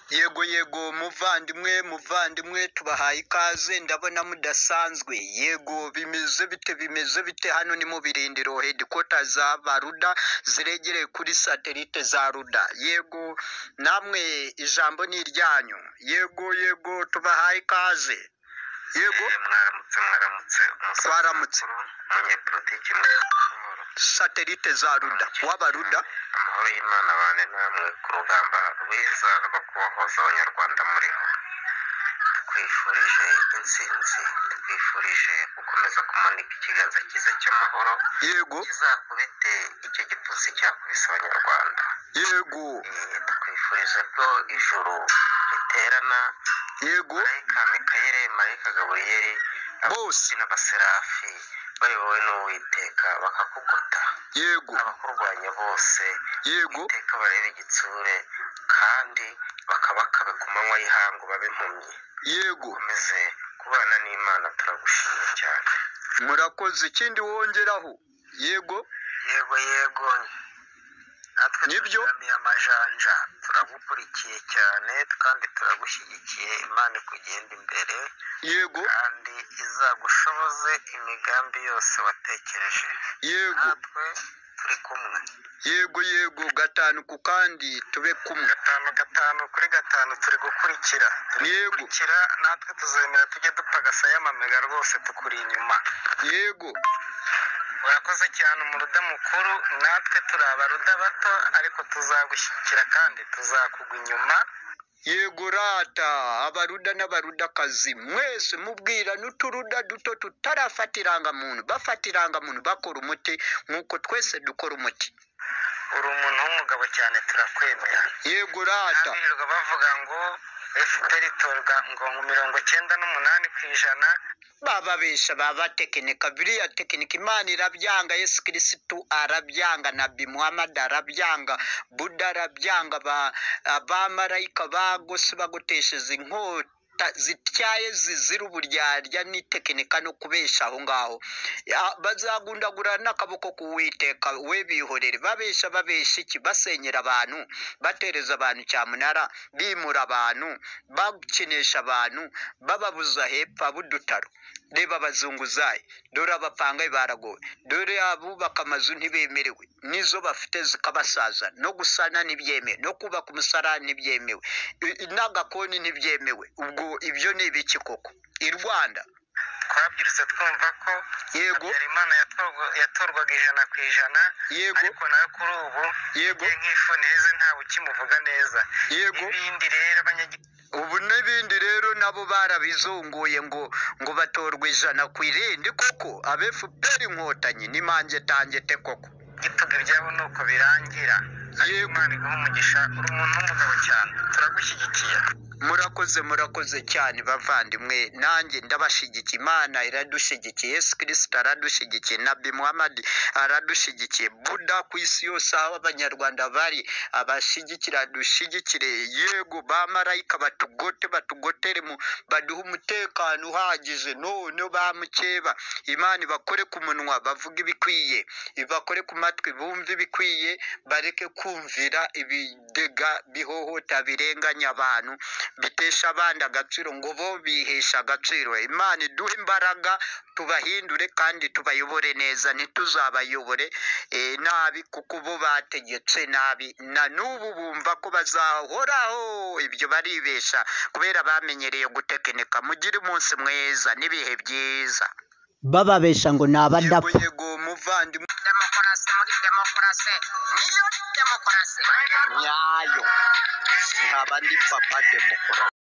Yego yego muvandimwe muvandimwe tubahaye ikaze ndabona mudasanzwe yego bimeze bite bimeze bite hano ni mu birindiro hedikota za baruda ziregereye kuri satelite za ruda yego namwe ijambo ni iryanyu yego yego tubahaye ikaze yego Eh, mwaramutse mwaramutse Twaramutse. umunyepolitiki mw'amahoro satelite za ruda w'abaruda amahoro y'imana abane namwe ku rugamba rwiza rwo kubohoza abanyarwanda muriho tukwifurije intsinzi tukwifurije gukomeza kumanika ikiganza cyiza cy'amahoro yego kizakubite icyo gipfunsi cyakubise abanyarwanda yego Eh, tukwifurije ko ijuru riterana yego marayika mikayeli marayika gaburiyeli Bose. n'abaserafi bayobowe n'uwiteka bakakugota yego abakurwanya bose yego iteka barebe igitsure kandi bakabakabe ku manywa y'ihangu babe impumyi yego ukomeze kubana n'imana turagushimye cyane murakoze ikindi wongeraho yego yego yego natwe Nibyo. turyamiye amajanja turagukurikiye cyane kandi turagushyigikiye imana ikugenda imbere yego kandi izagushoboze imigambi yose watekereje yego natwe turi kumwe yego yego gatanu ku kandi tube kumwe gatanu gatanu kuri gatanu turi gukurikira turi Yego. gukurikira natwe tuzemera tujye dupagasa y'amamega rwose tukuri inyuma yego urakoze cyane umuruda mukuru natwe turi abaruda bato ariko tuzagushyigikira kandi tuzakugwa inyuma yego rata abaruda n'abarudakazi mwese mubwira n'uturuda duto tutarafata irangamuntu bafata irangamuntu bakora umuti nk'uko twese dukora umuti uri umuntu w'umugabo cyane turakwemera yego rata birirwa bavuga ngo fpr itorwa ngo mirongo cyenda n'umunani ku ijana bababesha babatekinika biriya tekinika imana irabyanga yesu kirisitu arabyanga nabi muhammad arabyanga buda arabyanga ba- abamarayika bagose bagotesheza inkota zityaye zizira uburyarya n'itekinika no kubesha aho ngaho Ya- bazagundagurana n'akaboko k'uwiteka we bihorere babesha babesha iki basenyera abantu batereza abantu cyamunara bimura abantu bakinisha abantu bababuza hepfo ab'udutaro reba abazunguzayi dore abapangayi baragowe dore abubaka amazu ntibemerewe n'izo bafite zikabasaza no gusana ntibyemewe no kubaka umusarani ntibyemewe i- i- n'agakoni ntibyemewe ubwo ibyo ni ibiki koko i rwanda twabyirutse twumva ko yego habyarimana yatorwa- yatorwaga ijana ku ijana yego ariko nawe kuri ubu yego ye nk'ifuni heza ntawe ukimuvuga neza yego ibindi rero abanyagihugu ubu n'ibindi rero nabo barabizunguye ngo ngo batorwe ijana ku irindi koko abefuperi inkotanyi n'imanjye tangete koko gituga ibyabo ni uko birangira ariko Yego. imana iguha umugisha uri umuntu w'umugabo cyane turagushyigikiye murakoze murakoze cyane bavandimwe nanjye ndabashyigikiye imana iradushyigikiye yesu kirisita aradushyigikiye nabi muhammad aradushyigikiye buda ku isi yose aho abanyarwanda bari abashyigikira dushyigikire yego ba marayika batugote batugotere mu baduhe umutekano uhagije none ba mukeba imana ibakore ku munwa bavuge ibikwiye ibakore ku matwi bumve ibikwiye bareke kumvira ibidega bihohota birenganya abantu bitesha abandi agaciro ngo bo bihesha agaciro imana iduhe imbaraga tubahindure kandi tubayobore neza ntituzabayobore eh, nabi kuko bo bategetse nabi na n'ubu bumva ko bazahoraho ibyo baribesha kubera bamenyereye gutekinika mugire umunsi mwiza n'ibihe byiza bababesha ngo ni abadapfa yego muvandimwe demokarasi muri demokarasi niyo demokarasi nyayo nkaba ndi papa demokarasi